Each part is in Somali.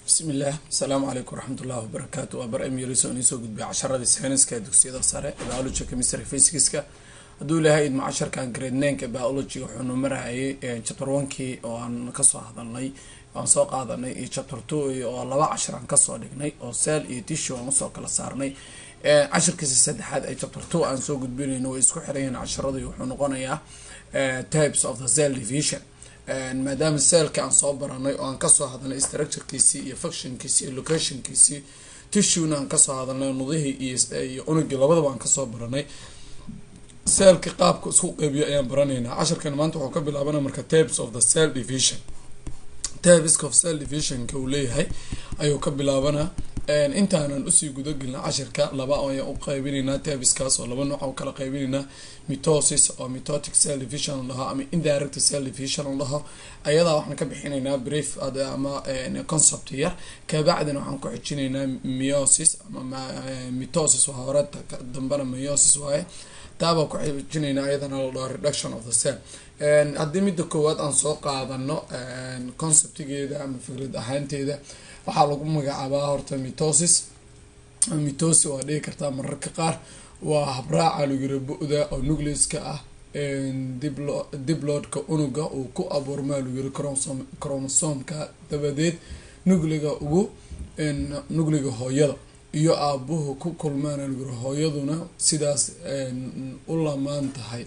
bismi illaah asalaamu calaykum waraxmat ullahi wabarakaatu waa bar emyris oo idinsoo gudbiya casharadii sayniska ee dugsiyada sare biology chemistry physicska hadduu ilahay idmo casharkan grade nanka biology wuxuunu marayay chapter onkii oo aan kasoo hadalnay aan soo qaadanay iyo chapter two oo laba cashar aan kasoo dhignay oo cell iyo tissue aan usoo kala saarnay cashirkiisa saddexaad ee chapter two aan soo gudbinayno way isku xiran yihiin casharadii wuxuu noqonayaa types of the cell division maadaama cellka aan soo baranay oo aan kasoo hadalnay structurekiisii iyo functionkiisii iyo locationkiisii tissuena aan kasoo hadalnay nudihii iyo unugii labadaba aan kasoo baranay cellka qaabka isku qeybiyo ayaan baranaynaa casharkan maanta wuxuu ka bilaabana marka types of the cell division types of cell divisionka uu leeyahay ayuu ka bilaabanaa intaanan usii gudagelna cashirka laba ayaan u qeybinaynaa tabiskaas oo laba nooc u kala qeybinaynaa mitosis oo mitotic cell division laho ama indirect cell division laho ayadaa waxaan ka bixinaynaa brief ama concept yar kabacdina waxaan ku xijinaynaa miosis ama mitosis waa hore dambana miosis waaye taabaa ku xijinaynaa ayadana la dhaho reduction of the cell haddii midda koowaad aan soo qaadano conceptigeeda ama fikrad ahaanteeda waxaa lagu magacaabaa horta mitosis mitosis waa dhigi kartaa mararka qaar waa habraaca lagura bu-da oo nucleaska ah dibloodka unuga uu ku abuurmaa laguri cromosomka dabadeed nucliga ugu nucliga hooyada iyo aabuhu ku kulmaan laguri hooyaduna sidaas u lamaan tahay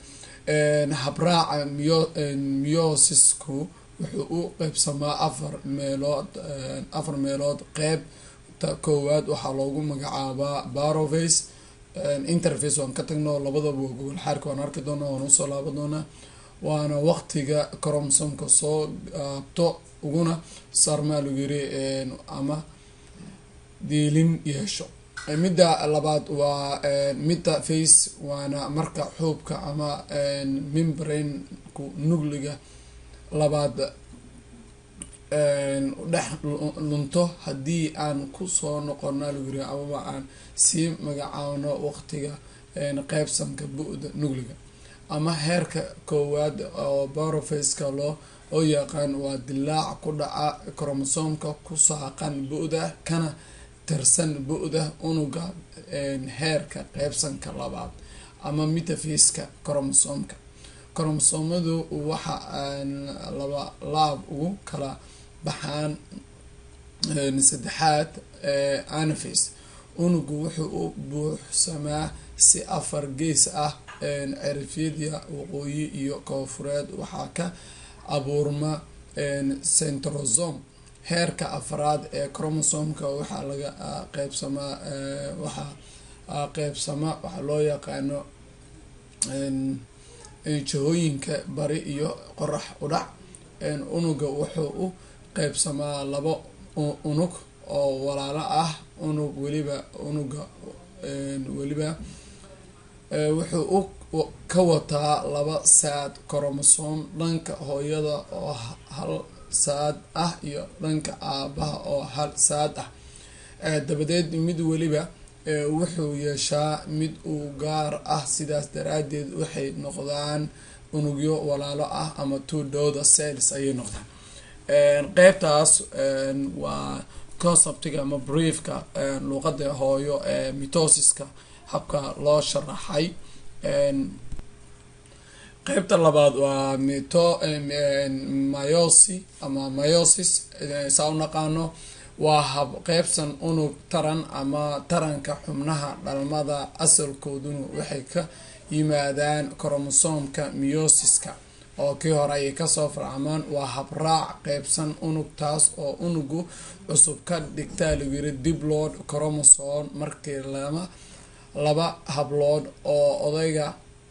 habraaca myosisku wuxuu u qeybsamaa afar meelood afar meelood qeybta koowaad waxaa loogu magacaabaa baroface interface waan ka tagno labadaba waa gogol xaarka waan arki doonaa waan usoo laaba doonaa waana waqtiga cromsomka soo gaabto uguna sarmaa lagu yiri ama diilin yeesho midda labaad waa midda face waana marka xuubka ama membraneku nugliga labaad dhex lunto haddii aan kusoo noqona laguri amaba aan sii magacaawno waqtiga qeybsanka bu-da nugliga ama heerka koowaad oo barofaceka loo oo yaqaan waa dilaac ku dhaca cromosomka ku saaqan bu-da kana tirsan bu-da unuga heerka qeybsanka labaad ama mitafaceka cromosomka kromosomadu waxa laba laab ugu kala baxaan saddexaad anaface unugu wuxuu u buuxsamaa si afar gees ah cirifyada waqooyi iyo koofureed waxaa ka abuurma centrosome heerka afraad ee cromosomka waxaa laga qeybsamaa waxaa qeybsama waxaa loo yaqaano jihooyinka bari iyo qorax udhac unuga wuxuu u qeybsamaa labo unug oo walaalo ah unug weliba unuga weliba wuxuu u ka wataa laba saad cromosome dhanka hooyada oo hal saad ah iyo dhanka aabaha oo hal saad ah dabadeed mid weliba wuxuu yeeshaa mid uu gaar ah sidaas daraadeed waxay noqdaan unugyo walaalo ah ama two dooda cells ayay noqdaan qeybtaas waa conceptiga ama briefka luuqada hooyo ee mitosiska habka loo sharaxay qeybta labaad waa mito myosi ama myosis saa u naqaano waa hab qeybsan unug taran ama taranka xubnaha dhalmada asalkooduna waxay ka yimaadaan cromosomka myosiska oo kii hore ayay kasoo farcamaan waa habraac qeybsan unugtaas oo unugu cusub ka dhigtaa lagu yiri diblood cromosome markii lama laba hablood oo odayga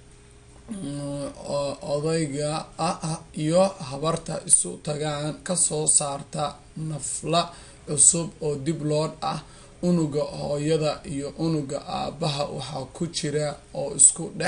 odayga ah iyo habarta isu tagaan kasoo saarta nafla cusub oo diblood ah unuga hooyada iyo unuga aabaha waxaa ku jira oo isku dhex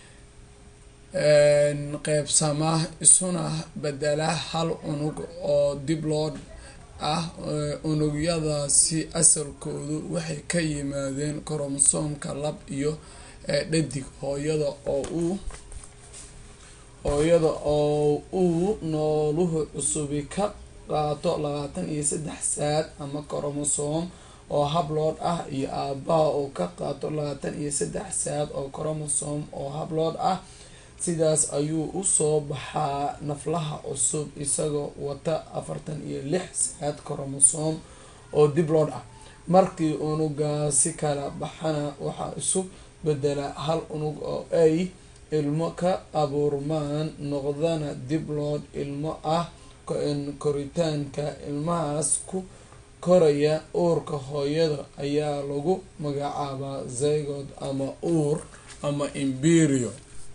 qeybsama isuna bedela hal unug oo diblood ah unugyadaasi asalkoodu waxay ka yimaadeen cromosomka lab iyo dhadig hooyada oo uu hooyada oo uu nooluhu cusubi ka qaato labaatan iyo saddex saad ama coromosom oo hablood ah iyo aabaha oo ka qaato labaatan iyo saddex saad oo coromosom oo hablood ah sidaas ayuu usoo baxaa naflaha cusub isagoo wata afartan iyo lix saad coromosom oo diblood ah markii unugaasi kala baxana waxaa isu bedela hal unug oo ay ilmo ka abuurmaan noqdana diblood ilmo ah koritaanka ilmahaas ku koraya uurka hooyada ayaa lagu magacaabaa zygod ama uur ama imberio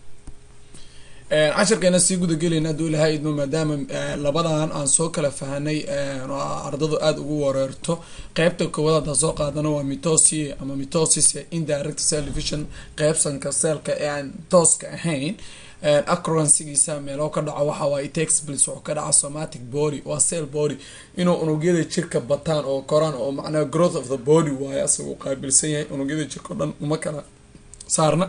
cashirkeena sii gudagelayna hadduu ilahay idmo maadaama labadan aan soo kala fahanay ardadu aada ugu wareerto qeybta koowaad haddaan soo qaadano waa mitosi ama mitosis indirect cell division qeybsanka seelka ee aan tooska ahayn acroransigiisa meeloo ka dhaco waxa waaye texblis wuxuu ka dhaca somatic body waa cell body inuu unugyada jirka bataan oo koraan oo macnaha growth of the body waaye asagoo qaabilsan yahay unugyada jirka o dhan uma kala saarna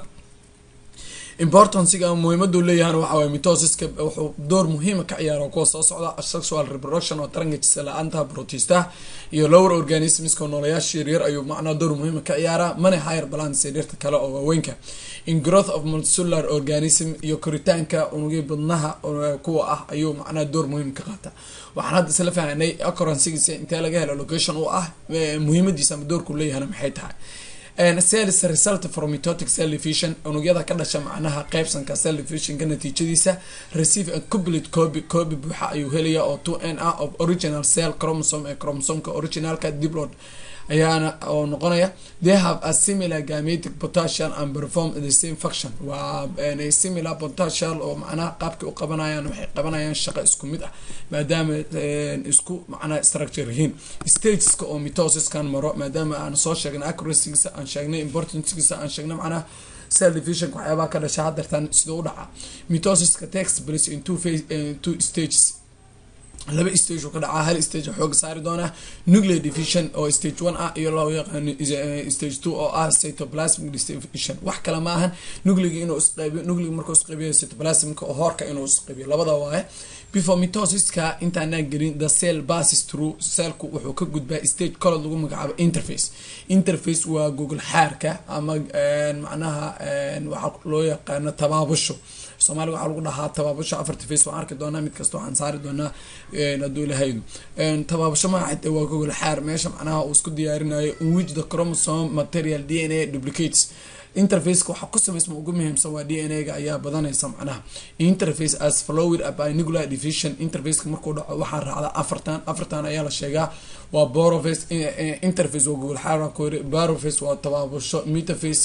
importanciga muhiimadu leeyahana waxa waye mitosiska wuxuu door muhiima ka ciyaara kuwa soo socda sexual reproduction oo taranka jisa la-aanta protista iyo lower organismska noolayaasha yaryar ayuu macnaa door muhiima ka ciyaaraa mana higher balance yaryarta kale oo waaweynka in growth of multicellular organism iyo koritaanka unugya badnaha kuwa ah ayuu macnaha door muhiim ka qaata waxaan hadda isla fahanay accoransigiisa intee laga helo location u ah muhiimadiisa ama doorku leeyahana maxay tahay cells result from mitotic cell division unugyada ka dhasha macnaha qeybsanka cell divisionka natiijadiisa receive a complete copy copy buuxa ayuu helaya oo two n a of original cell chromosome ee chromosomka originalka diblood ayaana oo noqonaya they have a similar gametic potential and perform the same function waa similar potential oo macnaha qaabkay u qabanayaan waxay qabanayaan shaqo isku mid ah maadaama isku macnaha structure yihiin stageska oo mitosiskan maro maadaama aan soo sheegnay accuracygiisa aan sheegnay importancegiisa aan sheegnay macnaha cell divisionka waxyaabaha ka dhasha hadeertaan sida u dhaca mitosiska takes place in two phase two stages laba stage oo ka dhacaa hal stage xooga saari doonaa nuclear division oo stage one ah iyo loo yaqaano stage two oo ah cytoplasmic division wax kale ma ahan nucliga inuu isqeybiyo nucliga markuu isqeybiyo cytoplasmika oo hoorka inuu isqeybiyo labada waaye before mitosiska intaanaan gelin the cell passes through cellku wuxuu ka gudbaa stage colod lagu magacaabo interface interface waa google xaarka ama macnaha waxaa loo yaqaano tabaabusho soomaaliga waxaa lagu dhahaa tabaabasho afarta face waan arki doonaa mid kasta waxaan saari doonaa hadduu ilahaydu tabaabasho magaxate waa gogol xaar meesha macnaha uu isku diyaarinayo in which the chromosome material d n a duplicates interfaceka waxaa ku samaysma ugu muhiimsan waa d n a ga ayaa badanaysa macnaha interface as flowed by nuclear division interfaceka markuu dhaco waxaa raacda afartan afartan ayaa la sheegaa waa boroface interface waa gogol xaar waa kuyiri baroface waa tabaabasho metaface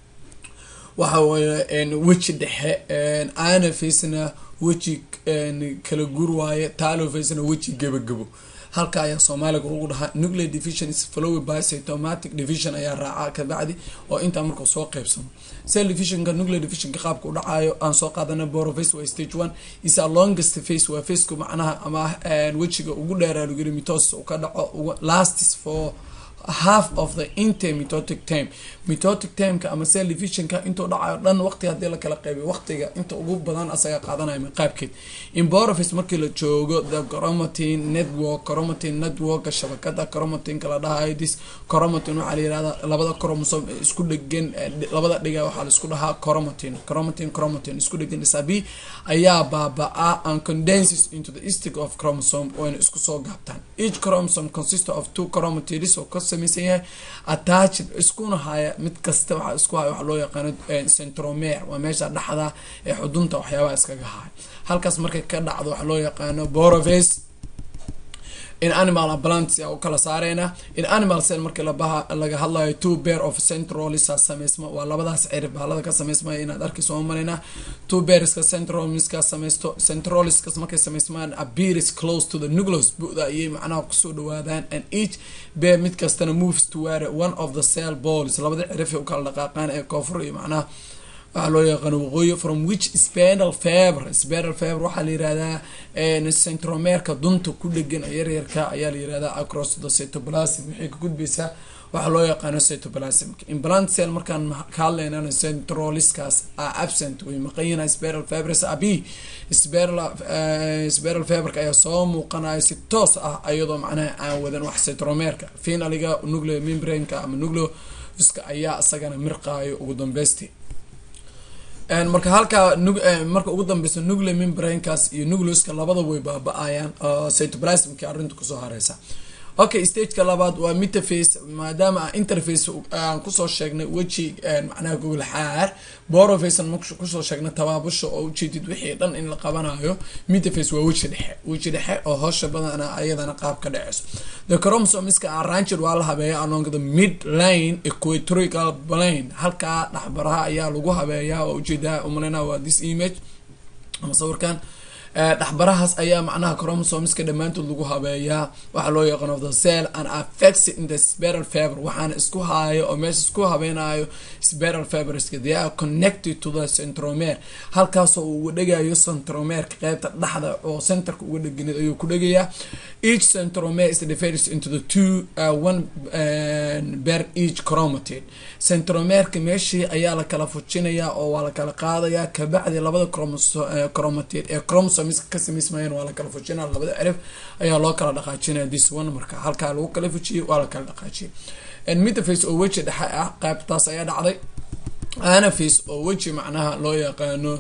waxa weeye weji dhexe anafacena weji kala gur waaye talofacena weji gebagabo halka ayaa soomaaliga lagu dhahaa nuclear division is flowed by cytomatic division ayaa raaca kabacdi oo intaa markuu soo qeybsamo cell divisionka nuclear divisionka qaabka u dhacayo aan soo qaadana boroface waa stage one is a longest face waa faceka macnaha ama wejiga ugu dheeraa lagu yiri mitosis uu ka dhaco lastis for half of the intermitotic time mitotic timeka ama cell divisionka intuu dhacayo dhan waqti hadii la kala qeybiyo waqtiga inta ugu badan asaga qaadanaya qaabkeed imboroface markii la joogo the chromatin network chromatin networka shabakada chromatinka la dhahayo this chromatin waxaa la yirahda labada chromosome isku dhegan labada dhiga waxaa la isku dhahaa chromatin chromatin chromatin isku dhegan isabi ayaa baaba-a and condenses into the stick of chromosome wayna isku soo gaabtaan each chromosome consist of two chromatids oo ka samaysan yahay attached iskuna haya mid kasta waxaa isku haya waxaa loo yaqaano centromer waa meesha dhexda ee xudunta waxyaabaha iskaga haya halkaas markay ka dhacdo waxaa loo yaqaano boroface in animal plants u kala saareyna in animal cell markii labaha laga hadlayo two pair of centralisa sameysma waa labadaas cirib baalada ka sameysmaya inaad arki soo mareyna two pairska centralmiska sameysto centraliskas markay sameysmaan appears close to the nucleus buda ayay macnaha kusoo dhawaadaan and each bear mid kastana moves toward one of the cell balls labada cirif u kala dhaqaaqaan ee koonfur iyo macnaha waxaa loo yaqaano waqooyi from which spinal fever spinal fever waxaa la yirahdaa centromerka dunta ku dhegan yaryarka ayaa la yirahdaa across the cytoplasm waxay ka gudbaysaa waxaa loo yaqaano cytoplasmka implant cell markaan ka hadlaynana centroliskaas a absent way maqanyina spiral fibers abi spiral fiberka ayaa soo muuqanaya si toos ah iyadoo macnaha aan wadan wax centromerka finaliga nucleo membraneka ama nucleo iska ayaa isagana mirqaayo ugu dambeysti marka halkaa marka ugu dambeysa nucleo membranekaas iyo nucleoska labada way baaba-ayaan cytoplasmki arrinta kusoo hareysa okay stageka labaad waa metaface maadaama a interface aan kusoo sheegnay weji macnaha gogol xaar borofacean kusoo sheegnay tabaabusha oo ujeedid wixii dhan in la qabanayo metaface waa weji dhexe weji dhexe oo hoosha badana ayadana qaab ka dheceyso the chromosomeska arranged waa la habeeya along the mid line equatorial plane halkaa dhexbaraha ayaa lagu habeeyaa oo ujeedaa umaleyna waa this image ama sawirkan dhexbarahaas ayaa macnaha chromosomeska dhammaantood lagu habeeyaa waxaa loo yaqaan of the cell and affects in the spiral fiber waxaana isku haayo oo meesha isku habeynayo spiral fiberska they are connected to the centromer halkaasoo uu uga dhegayo centromerka qeybta dhexda oo centerka uga dheganid ayuu ku dhegayaa each centromer is divided into the two uh, one uh, ber each chromatid centromerka meeshii ayaa la kala fujinayaa oo waa la kala qaadayaa kabacdi labada chromatid ee chromosomes ka samaysmayeen waa la kala fujinaya labada cirif ayaa loo kala dhaqaajinaya this one marka halkaa lagu kala fujiyay waa la kala dhaqaajiyay metaface oo weji dhexe ah qaybtaas ayaa dhacday anaface oo weji macnaha loo yaqaano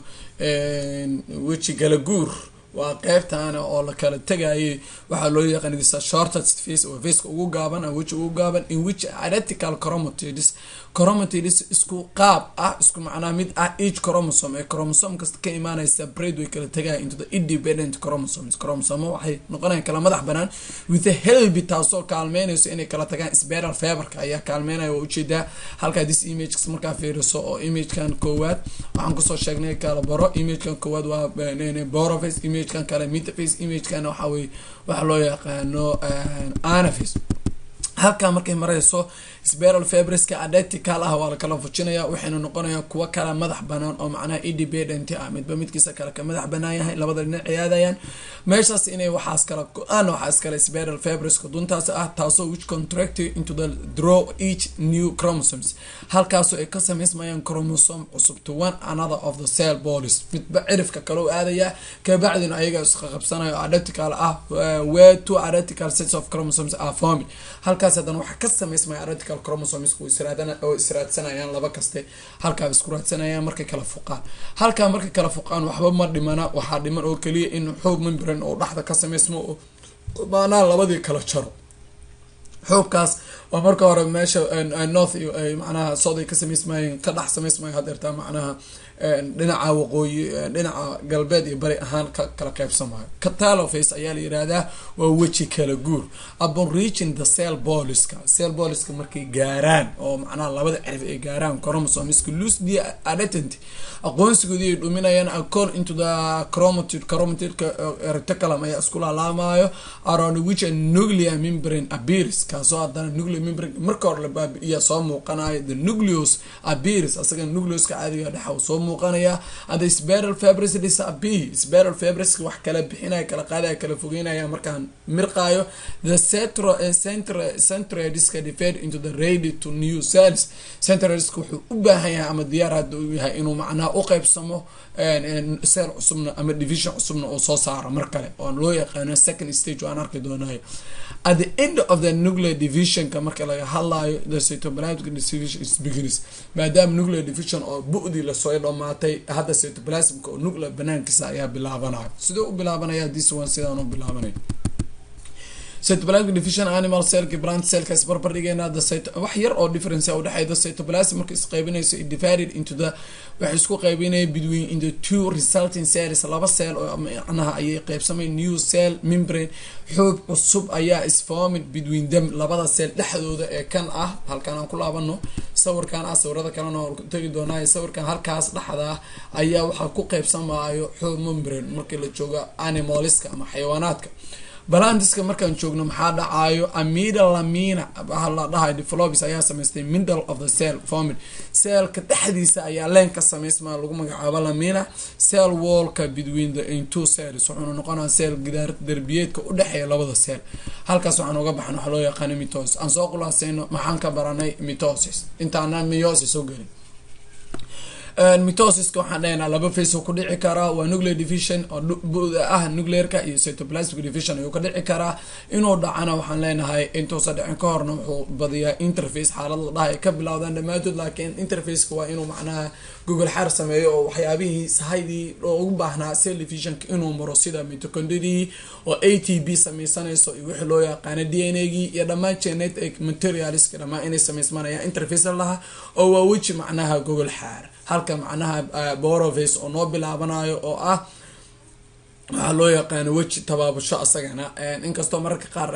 weji galaguur waa qeybtaana oo la kala tegayay waxaa loo yaqaanisa shortest face oo faceka ugu gaaban a weji ugu gaaban in which identical chromatids chromatids isku qaab ah isku macnaa mid ah each chromosome ee chromosome kasta ka imaanaysa braid way kala tegaya into the independent chromosomes chromosome waxay noqonayan kala madax banaan with a helby taasoo kaalmeynayso inay kala tagaan spiral fiberka ayaa kaalmeynaya waa ujeedaa halkaa this images markaa fiiriso oo imagekan koowaad waxaan kusoo sheegnay kala baro imagekan koowaad waa boroface imagekan kale metaface imagekan waxaa weye waxaa loo yaqaano anaface halkaa markay mareyso spiral fibreska identical ah waa la kala fujinaya waxayna noqonaya kuwa kala madax banaan oo macnaha independent ah midba midkiisa kale ka madax banaan yahay labada dhinac ciyaadayaan meeshaas inay waxaas kala go-aan waxaas kale spiral fibreska duntaas ah taasoo which contracted into the draw each new chromosomes halkaasoo ay ka sameysmayaan chromosome cusub to one another of the cell bodies midba cirifka kale u aadaya kabacdina ayaga iska qabsanayo identical ah where two identical sets of chromosomes are forming halkaas haddana waxaa ka sameysmaya identical chromosomes oo israadsanayaan laba kaste halkaa isku raadsanayaan markay kala fuqaan halkaa markay kala fuqaan waxba ma dhimana waxaa dhiman oo keliya in xoog membran oo dhexda ka sameysmo oo maanaa labadii kala jaro xoogkaas waa marka hore meesha north iyo ay macnaha south ay ka sameysmayeen ka dhex sameysmayo hadeertaa macnaha dhinaca waqooyi dhinaca galbeed iyo bari ahaan ka kala qeybsamayo cataloface ayaa la yirahdaa waa weji kala guur upon reaching the cell boliska cell boliska markay gaaraan oo macnaha labada cirif ay gaaraan chromosomeska lose the identity aqoonsigoodii ay dhuminayaan accord into the chromatid chromatidka reticulum ayaa isku laalaamayo around which a nuclear membrane appears kaasoo haddana nuclear membrane marka hore la baabi'iya soo muuqanayo the nucleus appears asaga nucleuska caadiga dhexa soo muuqanaya and the spiral fibres disappear spiral fibreska wax kala bixinaya kala qaadaya kala fogeynaya markaan mirqaayo the centro centro centroidiska divide into the ready to new cells centroidiska wuxuu u baahan yahay ama diyaar hadda uu yahay inuu macnaha u qeybsamo cell cusubna ama division cusubna uu soo saaro mar kale oo loo yaqaano second stage waan arki doonayo at the end of the nuclear divisionka marka laga hadlayo the cytoplasmic division is begins maadaama nuclear division oo bu-dii lasoo dhamaatay hadda cytoplasmka oo nuclear banaankiisa ayaa bilaabanayo sidoo u bilaabanaya this one sidaan u bilaabanay cytoplasmic division animal cellka plant cellka isbarbar dhigeena wax yar oo difference udhexeey the cytoplasm marka isqeybinayso it divided into the waxay isku qeybinaya between in the two resulting cells laba cell oo macnaha ayay qeybsamay new cell membrane xoog cusub ayaa isformid between them labada cell dhexdooda ee kan ah halkan aan ku laabano sawirkan ah sawirada kalena oo tegi doonaayo sawirkan halkaas dhexda ah ayaa waxaa ku qeybsamayo xoog membrane markii la joogo animaliska ama xayawaanaadka balandiska markaan joogno maxaa dhacaayo amida lamina waxa la dhahay developis ayaa samaystay middle of the cell formid cellka dhexdiisa ayaa leen ka samaysmaa lagu magacaabo lamina cell wallka between the two cells wuxuuna noqonaa cell gidaar derbiyeedka u dhexeeya labada cell halkaas waxaan uga baxan waxa loo yaqaano mitosis aan soo khulaaseyno maxaan ka baranay mitosis intaana meiosis u gelin mitosiska waxaan dhahaynaa laba face ku dhici karaa waa nuclear division oo buda ah nuclearka iyo cytoplasmic division ayuu ka dhici karaa inuu dhacana waxaan leenahay intuusa dhicin ka horna wuxuu badiyaa interface xaalad la dhahay ka bilowdaan dhammaantood laakiin interfaceka waa inuu macnaha google xaar sameeyo oo waxyaabihii sahaydii ugu baahnaa cell divisionka inuu maro sida mitocondridii oo a t b sameysanayso iyo wixii loo yaqaano d n a gii iyo dhammaan genetic materialska dhammaan inay sameysmanayaan interface laha oo waa weji macnaha google xaar halka macnaha boroface oo noo bilaabanayo oo ah waxaa loo yaqaano weji tabaabasho asagana inkastoo mararka qaar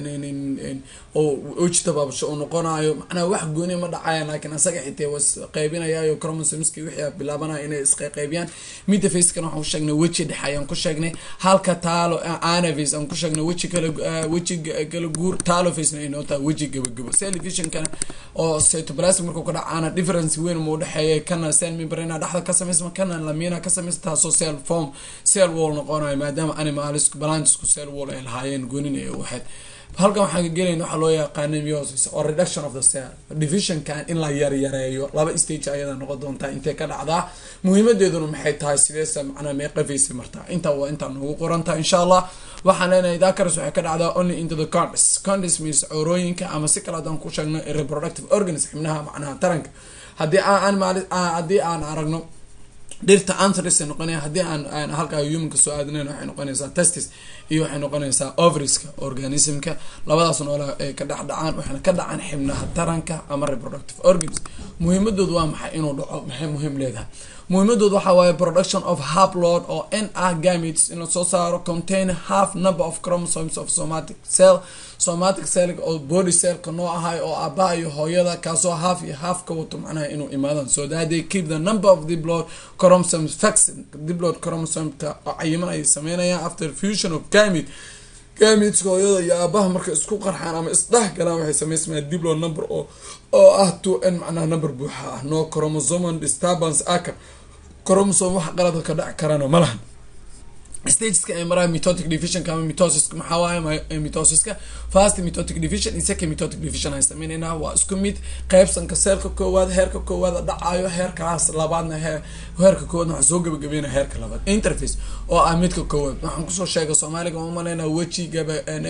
oo weji tabaabasho uu noqonayo macnaha wax gooni ma dhacaya laakiin asaga xitee was qaybinayayo chromosomeski wixii bilaabanaya inay isqaybiyaan midafacekana waxaan ku sheegnay weji dhexe ayaan ku sheegnay halka taalo anaface aan ku sheegnay weji kala weji kala guur talofacena ay nootaa weji gabagabo cellvisionkana oo cytoplasm markuu ka dhacaana difference weyn muu dhexeeya kana cell membrana dhexda ka samaysma kana lamina ka samaysa taasoo cell form cell wall noqonayo maadaama animals balantisku cell wall ay lahaayeen goonin ay waxayd halkan waxaan ka gelayna waxaa loo yaqaana miosis oo reduction of the cell divisionkan in la yaryareeyo laba stage ayada noqon doontaa intay ka dhacdaa muhiimadeeduna maxay tahay sideesa macnaa meeqafaysa martaa intaa waa intaa noogu qorantaha insha allah waxaan leenahay dakaras waxay ka dhacdaa only into the condis condis means coorooyinka ama si kale haddaan ku sheegno reproductive organism xibnaha macnaha taranka haddii aan haddii aan aragno dhirta antris ay noqonaya haddii aan halkaa humanka soo aadinayn waxay noqonaysaa testis iyo waxay noqonaysaa overiska organismka labadaas noola ay ka dhex dhacaan waxayna ka dhacaan xibnaha taranka ama reproductive organism muhiimadoodu waa maxay inuu dhaco maxay muhiim leedahay muhiimadoodu waxaa waaye production of haplod oo n ah gametes in lasoo saaro contain half number of chromosomes of somatic cell somatic cell oo body cellka noo ahay oo aabaha iyo hooyada kaasoo half iyo half ka wato macnaha inuu imaadaan so that they keep the number of the blood chromosomes fixed the blood chromosomeka oo cayiman ay sameynayaan after fusion of gamete gameteska hooyada iyo aabaha marka isku qarxaan ama isdhex galaan waxay sameysmayaan dibload number oo oo ah two n macnaha number buuxa ah no chromosomal disturbance aka chromosome wax qalada ka dhac karana ma lahan stageska ay maraha mitotic divisionka ama mitosiska maxaa waaye mitosiska fast mitotic division iyo second mitotic division aan sameynayna waa isku mid qeybsanka seelka koowaad heerka koowaad dhacayo heerkaas labaadna he heerka koowaad waxaa soo gabagabeyna heerka labaad interface oo ah midka koowaad waxaan kusoo sheegay soomaaliga ma maleyna wejigaba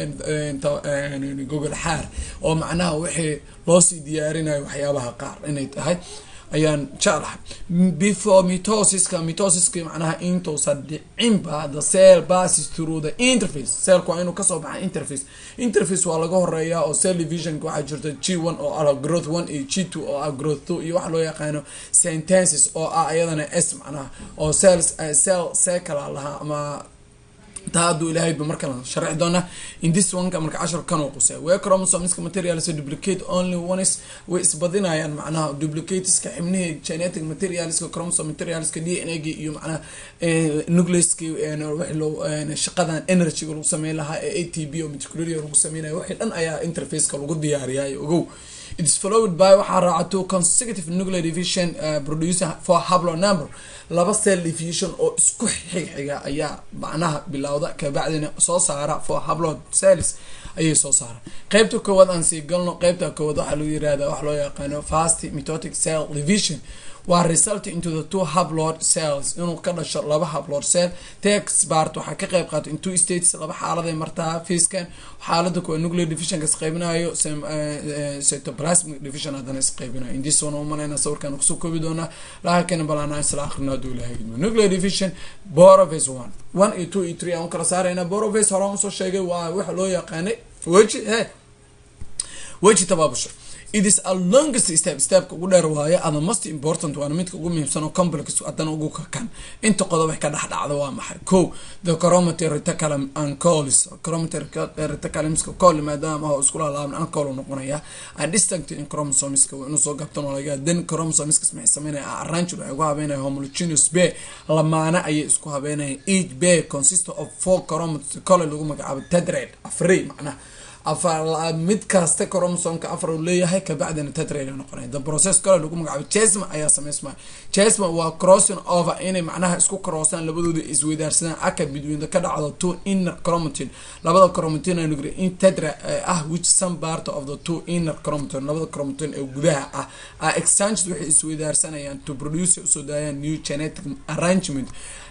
gogol xaar oo macnaha wixii loosii diyaarinayo waxyaabaha qaar inay tahay ayaan jeclahay before mitosiska mitosiska macnaha intuusan dhicinba the cell passes through the interface cellku waa inuu kasoo baxa interface interface waa laga horeeyaa oo cell divisionka waxaa jirta g one oo ah growth one iyo g two oo ah growth two iyo waxa loo yaqaano sentences oo ah ayadana s macnaha oo cells cell cycle lahaa ama taa hadduu ilaahayba markala sharxi doona in this oneka marka cashar kanoo qusay wee chromosomeska materials duplicate only ones way isbadinayaan macnaha duplicateska xibnihii genetic materialska chromosome materialska d n a gi iyo macnaha nucleaski shaqadan energyga lagu sameyn lahaa ee a t b oo miticulariya lagu sameynaya wixii dhan ayaa interfaceka lagu diyaariyaay ogow its followed by waxaa raacato consecutive nuclear division uh, producing for hablo number laba cell division oo isku xigxiga ayaa macnaha bilowda kabacdina soo saara for hablo cells ayay soo saara qeybta koowaad aan sii galno qeybta koowaad waxaa lagu yirahda wax loo yaqaano fast mitotic cell division waa result into the two hablod cells inuu ka dhasho laba hablod cell tex bart waxaa ka qeyb qaato in two states laba xaaladay martaa facekan xaalada kuwa nuclear divisionka isqeybinayo cytoplasmic division haddana isqeybinayo indis wana umaleyna sawirkan kusoo koobi doonaa laakana balana isla akrina haduu ilahay idmo nuclear division boroface one one iyo two iyo three aan kala saarayna boroface horaan usoo sheegay waa waxa loo yaqaanay weji he weji tabaabusho it is a longest step stepka ugu dheer waaye ama most important waana midka ugu muhiimsan oo complex haddana ugu kakan inta qodob ay ka dhex dhacdo waa maxay ko the chromatin reticulum and colis chromatin reticulumska col maadaama oo isku laalaaban ancol noqonaya and distinct in chromosomeska inuu soo gabtan laga then chromosomeska maxay sameynaya arrange waxay ugu habeynaya homogeneous bay lamaana ayay isku habeynaya each bay consist of four chromatin col lagu magacaabo tetrad afray macnaha afar mid kasta cromosomka afar uu leeyahay kabacdina tetrad noqonaya the process kale lagu magacaabo chesma ayaa sameysmaya chesma waa crossing over inay macnaha isku crossaan labadooda isweydaarsadaan aka between ka dhacdo two inner chromatin labada chromatin nugre in tetra ah which some part of the two inner chromatin labada chromatin ee gudaha ah are exchanged waxay isweydaarsanayaan to produce usoo daayaan new genetic arrangement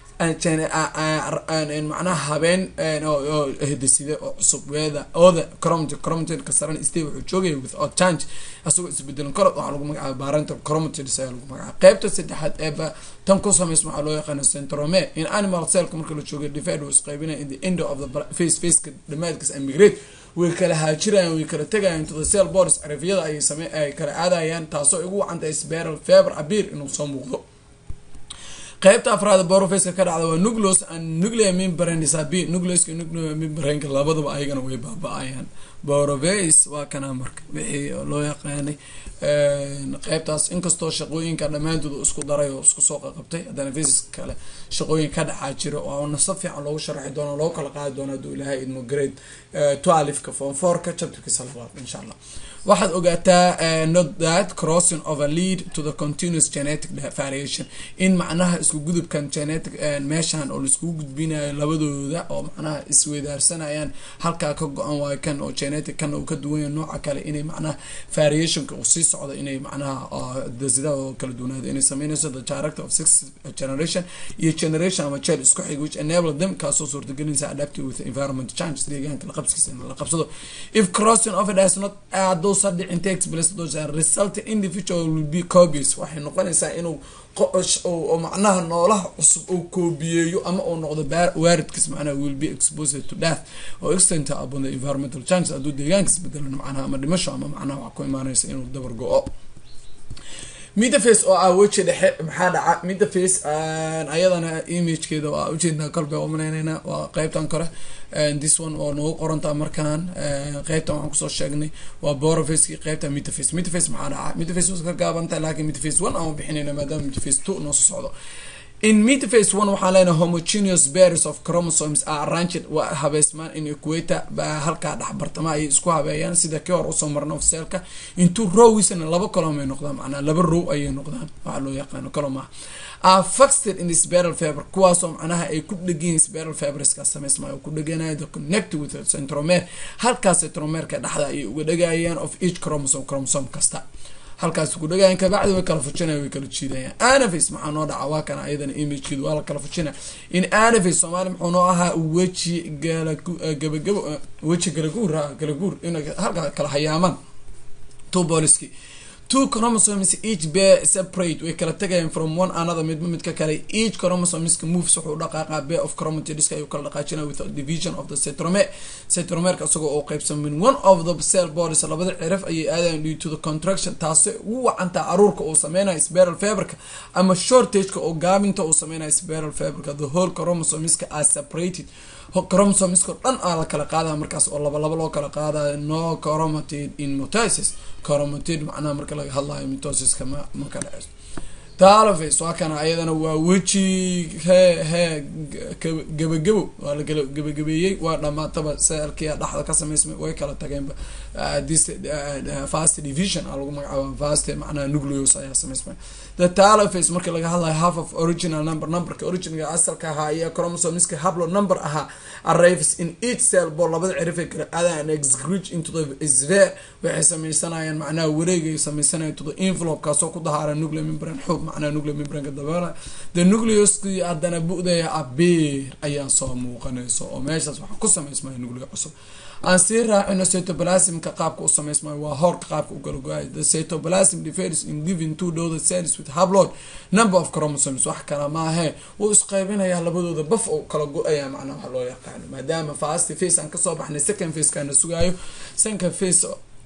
macnaha habeen hidaside oo cusub weeda ooda chromatin chromatinka saran stay wuxuu joogaya without change asagoo isbedelan karo waxaa lagu magacaaba parental chromatins ayaa lagu magacaaba qeybta saddexaad ee tan ku sameysma waxaa loo yaqaana centrome in animal cellka marka la jooga divide was qaybinaya in the end of the face faceka dhamaadkiis emigrate way kala haajirayaan way kala tegayaan to the cell borders carafiyada ayay same ay kala aadayaan taasoo ugu wacantahay spiral fever abir inuu soo muuqdo qaybta afraad borofaceka ka dhacda waa nucleus and nuclear membrane sabi nucleuska nuclear membraneka labadaba ayagana way baaba-ayaan boroface waa kana marka wixii loo yaqaanay qeybtaas inkastoo shaqooyinka dhammaantood isku daray oo isku soo qaqabtay haddana faces kale shaqooyin ka dhacaa jira oo nasa fiican loogu sharaxi doono loo kala qaadi doono hadduu ilaahay idmo grade twelfka form fourka chapterkiisa labaad insha allah waxaad ogaataa not that crossing over lead to the continuous genetic variation in macnaha isku gudubkan genetic meeshan oo laiskugu gudbinayo labadooda oo macnaha isweydaarsanayaan halkaa ka go-an waayo kan oo genetic kan uu ka duwanya nooca kale inay macnaha variationka uu sii socdo inay macnaha dasida oo kala duwanaado inay sameynayso the director of six generation iyo generation ama jel isku xig which enable them kaasoo suurtagelinaysa adaptive with environment change deegaanka la qabskiisa in la qabsado if crossing over does not add sadhicin takes place those are result individual will be copies waxay noqonaysaa inuu oo macnaha noolaha cusub uu koobiyeeyo ama uu noqdo waaridkiis macnaha will be exposed to death oo extent upon the environmental changes hadduu deegaankiis bedelan macnaha ama dhimasho ama macnaha wax ku imaanaysa inuu dabar go-o middaface oo ah weji dhexe maxaa dhaca middaface ayadana imagekeeda waa ujeednaa kolba umaleyneyna waa qeybtan kore this one oo nagu qorantaa markaan qeybtan waxaan kusoo sheegnay waa borofaceki qeybta middaface middaface maxaa dhaca middaface waa ka gaabantahay laakiin middaface one aan bixinayna maadaama middaface two noo soo socdo in midface one waxaan leenahay homogeneous bears of chromosomes are arranged waa habeysmaan in equator baa halkaa dhexbartama ayay isku habeeyaan sida kii hor usoo marna ofseelka intuu rowisna laba colom ay noqdaan macnaa laba row ayay noqdaan waxaa loo yaqaano coloma are fixed in spiral fiber kuwaasoo macnaha ay ku dhegayiin spiral fiberska sameysmaayo ku dheganayo the connect with centromere halkaas centromereka dhexda ayay uga dhegayaan of each chromosome chromosome kasta halkaas ku dhagayan kabacdi way kala fujinaya way kala jiidayaan anaface maxaa noo dhaca waa kana ayadana imagekeedu waa la kala fujinaya in anaface soomaali muxuu noo ahaa weji gabagabo weji galaguur galaguur in halkaa kala hayaamaan two boliski two chromosomes each bear separate way kala tagayaan from one another midba midka kale each chromosomeska moves wuxuu dhaqaaqa bear of chromatidiska ayuu kala dhaqaajinaya with division of the centromere centromerka isagoo oo qeybsan min one of the cell bodies labada cirif ayay aadayan due to the contraction taasi ugu wacantaa caruurka uu sameynayo spiral fiberka ama shortageka oo gaabinta uu sameynayo spiral fiberka the whole chromosomeska are separated chromosomeska dhan aa la kala qaadaya markaas oo laba laba loo kala qaadayo no chromatid in mitosis chromatid macnaha marka laga hadlayo mitosiska ma ma ka dhaceyso talaface waa kana ayadana waa weji he he gabagabo waa la gabagabeeyey waa dhamaataba seelkia dhexda ka sameysmay way kala tageenba this fast division a lagu magacaaba fast macnaha nucleus ayaa sameysmay the talaface marka laga hadlayo half of original number numberka originalga asalka ahaa iyo chromosomeska hablo number ahaa arrives in each cell ball labada cirifay kala aadaan excrete into the sphere waxay sameysanayaan macnaha wareegay sameysanayan to the envelope kaasoo ku dahaara nuclear membrane xoog macnaha nuclear membraneka dabeela the nucleoskii haddana bu-daya abeer ayaa soo muuqanayso oo meeshaas waxaa ku sameysmaya nucleo cusub aan sii raacino cytoplasmka qaabka u sameysmayo waa hoorka qaabka u kala go-ay the cytoplasm differs in giving two dother cells with hablood number of chromosomes wax kala maahe wuu isqeybinayaa labadooda baf oo kala go-aya macnaha waxa loo yaqaano maadaama fast face aan kasoo baxnay second face kaana sugaayo second face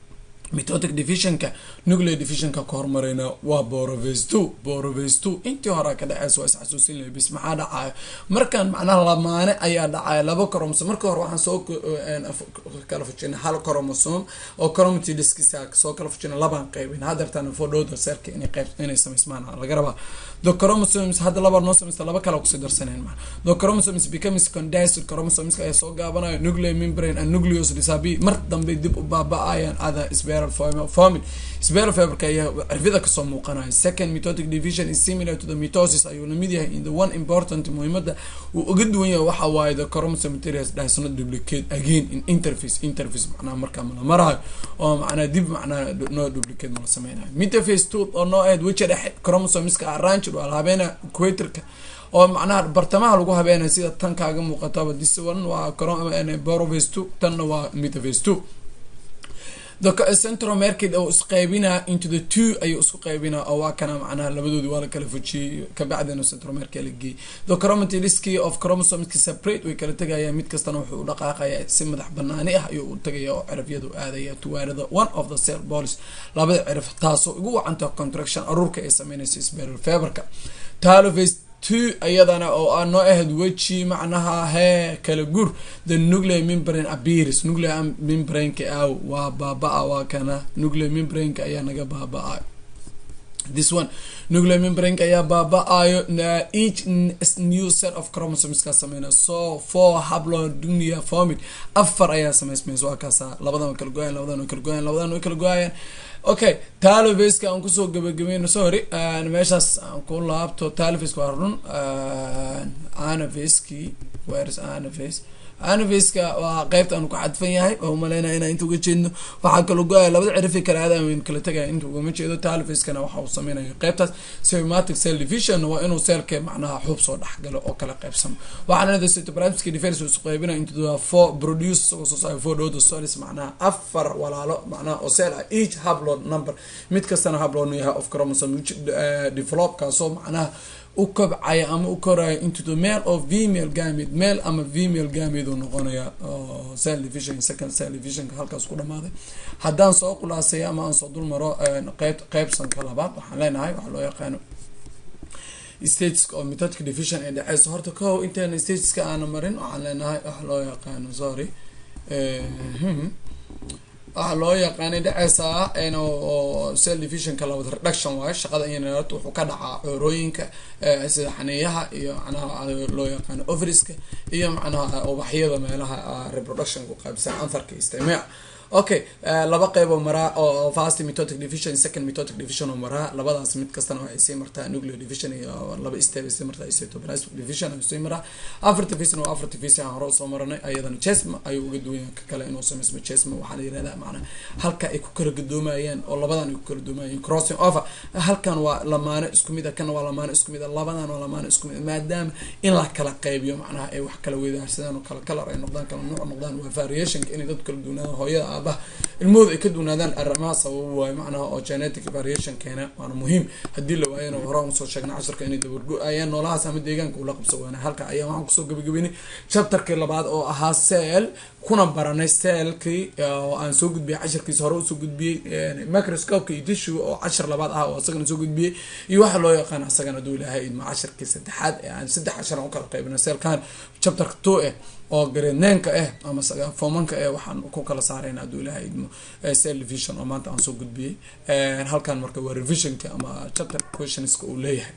mitotic divisionka nuclear divisionka ka hormareyna waa borovesto borovesto intii hore ka dhaceysa waa isxasuusin lahay bis maxaa dhacayo markan macnaha lamaane ayaa dhacaya laba coromosom marka hore waxaan soo kala fujinay hal coromosom oo chromaty diskisa soo kala fujinay labaan qeybin hadeertaan fodhowda seerka inay qeyb inay samaysmaan laga rabaa the chromosomes hadda laba noo samaysta laba kale kusii darsaneen maa the chromosomes becomes condensed chromosomes ayaa soo gaabanayo nuclear membrane and nucleus disabi mar dambe dib u baaba-ayaan ada spiral forming spiral fiberka ayaa cirfida kasoo muuqanaya second mitotic division is similar to the mitosis ayuu lamid yahay in the one important muhiimada uu uga duwan yahay waxa waaye the chromosome materials does not duplicate again in interface interface macnaha markaa mala marayo oo macnaha dib macnaha no duplicate mala sameynayo metaphase two oo noo aheyd weja dhexe chromosomeska arrange waa la habeena equatorka oo macnaha bartamaha lagu habeenay sida tan kaaga muuqataba this one waa borophase two tanna waa metaphase two the central market oo isqeybinaa into the two ayuu isku qeybinaa oo waa kana macnaha labadoodi waa la kala fujiyey kabacdina central market la geeyey the chromatiliski of chromosomeski separate way kala tegayaan mid kastana wuxuu u dhaqaaqaya si madax banaani ah ayuu u tagaya oo cirafyadu aadaya tuwaarada one of the cell bolis labada ciraf taasoo ugu wacanta contraction aruurka ay sameynaysa spiral fiberka taloface two iyadana oo aa noo ahayd weji macnaha hee kala gur the nuclear membrane abiris nuclear membraneka aaw waa baaba-a waa kana nuclear membraneka ayaa naga baaba-ayo this one nuclear membraneka ayaa baaba-ayo each new set of chromosomes ka sameynaya so four hablodunia formid afar ayaa samaysmaysa waa kaasa labadan way kala go-ayan labadan way kala go-ayan labadan way kala go-ayaan okay talofaska aan kusoo gabagabeyno sorry meeshaas aan ku laabto talofaska waa run anafaski wheres anaface anafaska waa qeybta aanu ku xadfan yahay oo umaleynaya inaan inta uga jeedno waxaa kala go-aya labada cirifay kala aadaan wayn kala tegaya inta ugama jeedo talofaskana waxa uu sameynaya qeybtaas sematic cell division waa inuu seelka macnaha xuub soo dhexgalo oo kala qeybsamo waxaana leedahay cytoplasmic defense isu qeybinaya into the four produce isagoo soo saaray four dhoda solis macnaha afar walaalo macnaha oo cell ah each hablood number mid kastana hablood yahay of chromosome develop kaasoo macnaha u kobcaya ama u koraya into the male of female gamid male ama female gamid uu noqonaya cell division second cell divisionka halkaas ku dhamaaday haddaan soo khulaasay ama aan soo dul maro qeyb qeybsanka labaad waxaan leenahay waxaa loo yaqaano stageska oo metodic division ee dhexeysa horta kow intaana stageska aana marin waxaan leenahay waxa loo yaqaano sorry waxaa loo yaqaanay dhexeysaa oo cell divisionka labad reduction waayo shaqada inat wuxuu ka dhacaa coorooyinka sida xaniiyaha iyo macnaha loo yaqaano overiska iyo macnaha ubaxyada meelaha reproductionka qaybsan antharka istimaac okay laba qeyb oo maraa oo fast metotic division second metotic division oo maraa labadaas mid kastana waxay sii martaa nuclear division iyo laba step sii martaa cytoplasmic division ayuu sii maraa afarta fisna waa afarta fis aan hore usoo maranay ayadana jesma ayuu uga duwan yahay ka kale inuu samaysmo jesma waxaa la yirahdaa macnaa halka ay ku kala gadoomayaan oo labadan ay ku kala gadoomayaan crossing over halkan waa lamaano isku mid a kana waa lamaano isku mid a labadan waa lamaano isku mid a maadaama in la kala qaybiyo macnaha ay wax kala wedaarsadaan oo kala kalar ay noqdaan kala nuuc noqdaan waa variationka inay dad kala duwanaadaan hooyada aabaha ilmahooda ay ka duwnaadaan arrimaha sababo waayo macnaha oo genetic variation keena waana muhiim haddii la waayana hore usoo sheegna casharka inay dabargo-ayaan noolahaas ama deegaanka ula qabso waana halka ayaa waxaan kusoo gabagabeynay chapterkii labaad oo ahaa cell kuna baranay cellkii oo aan soo gudbiyay cashirkiisa hore usoo gudbiyey microscopeka iyo tissue oo cashir labaad ah oo isagana soo gudbiyey iyo waxaa loo yaqaan isagana haduu ilaahay idmo cashirkii saddexaad ee aan saddex cashar aan ukala qaybina cellkan chapterka two eh oo gareedneenka ah ama fomanka eh waxaan ku kala saarayna haduu ilaahay idmo cell division oo maanta aan soo gudbiyey halkan marka waa revisionka ama chapter questionska uu leeyahay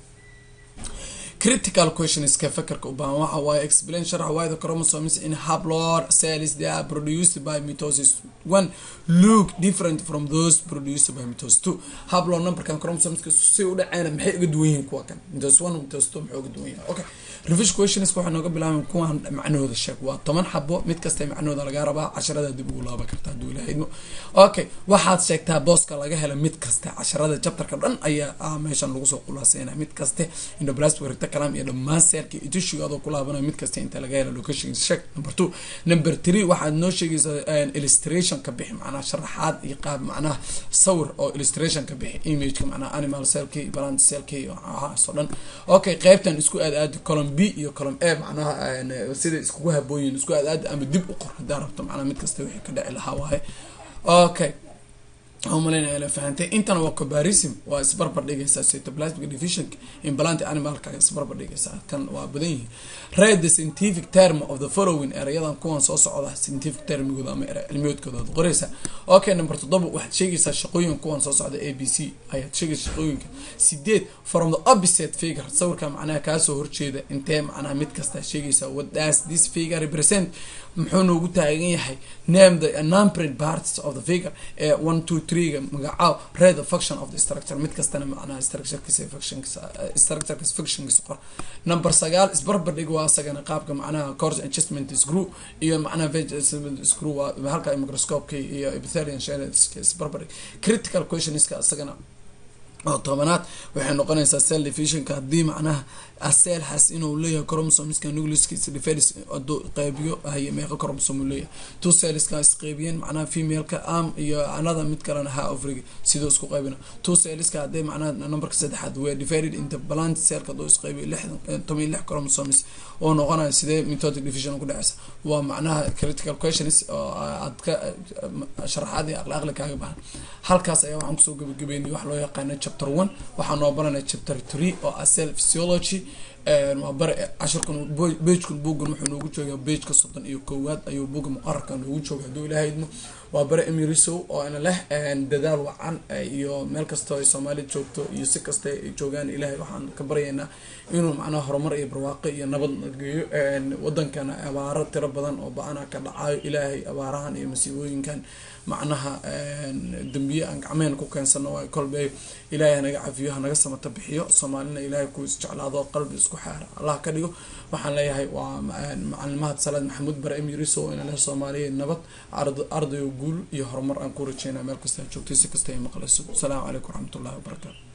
critical questionska fakarka u baahan waxa waaye explain sharax why the chromosomes in haplod cells they are produced by mitosis one look different from those produced by mitosis two haplod numberkan chromosomeska si u dhaceyna maxay uga duwan yihiin kuwa kan mitosis one mitosis two maxay uga duwan yihiin okay revision questionska waxaa nooga bilaabay kuwan macnahooda sheeg waa toban xabo mid kasta macnahooda laga rabaa casharada dib ugu laaba karta haduu ilahay idmo okay waxaad sheegtaa booska laga hela mid kasta casharada chapterka dhan ayaa meeshan lagu soo khulaaseynaya mid kaste indoblastic recta kalam iyo dhammaan seelka iyo tishiga adoo ku laabanaya mid kasta inta laga hela location sheeg number two number three waxaad noo sheegaysaa illustration ka bixi macnaha sharaxaad iyo qaab macnaha sawir oo illustration ka bixi imageka macnaha animal cellki plant cellki iyo waxaasoo dhan okay qeybtan isku aad aadi column b iyo column a macnaha sida iskugu habooyin isku aad aadi ama dib u qor hadaa rabto macnaha mid kasta wixii ka dhici lahaa waaye okay umaleyna la fahantay intana waa comparison waa isbarbar dhigaysaa cytoplasmic division implant animalka isbarbar dhigaysaa kan waa badan yihiin read the scientific term of the following erayadan kuwan soo socda scientific termigooda ama cilmiyoodkooda ad qoraysaa okay number toddoba waxaad sheegaysaa shaqooyin kuwan soo socda a b c ayaad sheegaysa shaqooyinka sideed from the opposite figure sawirka macnaha kaasoo horjeeda intee macnaha mid kasta sheegaysaa what does this figure represent muxuu noogu taagan yahay name the numbered parts of the figure ee one two three-ga magacaab read the function of the structure mid kastana macnaha structurekiisa functionkiisa structurekiisa functionkiisa qor number sagaal isbarbardhig waa asagana qaabka macnaha course adjustment screw iyo macnaha vegetable screw waa halka microscope iyo epithelian shell isbarbardhig critical questionska asagana oo tobanaad waxay noqonaysaa cell divisionka haddii macnaha aselxas inuu leeyahay chromosomeska nucleuskiisa diferis haduu qeybiyo haye meeqa chromosome uu leeyahay two cellska isqeybiyeen macnaha femaleka am iyo another mid kalena ha ofrig sidoo isku qeybina two cellska hadday macnaha numberka saddexaad were divided into plant cellka haduu isqeybiyo lixdan toban iyo lix chromosomes oo noqonaya sidee mitotic division ku dhaceysa waa macnaha critical questions oo aad ka sharaxaad iyo aqli aqli kaaga bahan halkaas ayaa waxaan kusoo gabagabeynay wax loo yaqaano chapter one waxaa noo baranaya chapter three oo ah cell physiology waa bare cashirkan bejkan buuggan wuxuu noogu joogaa bejka soddon iyo koowaad ayuu buugga muqararka noogu jooga hadduu ilaha idmo waa bare emirisow oo ana leh dadaal wacan iyo meel kastoo ay soomaali joogto iyo si kasta ay joogaan ilaahay waxaan ka baryaynaa inuu macnaha horumar iyo barwaaqo iyo nabad geeyo wadankana abaaro tiro badan oo ba-ana ka dhacayo ilaahay abaarahan iyo masiibooyinkan macnaha dambiye aan gacmeen ku keensano waa kolbe ilaahay hanaga cafiyo hanaga samata bixiyo soomaalina ilaahay ku isjeclaado qalbi isku xaara allah ka dhigo waxaan leeyahay waa macalimaad salaad maxamuud bare emiriso ina leh soomaaliya nabad ardayo guul iyo horumar aan ku rajeynaa meel kasta joogtay si kasta ay maqlayso asalaamu calaykum waraxmatullahi wabarakaatu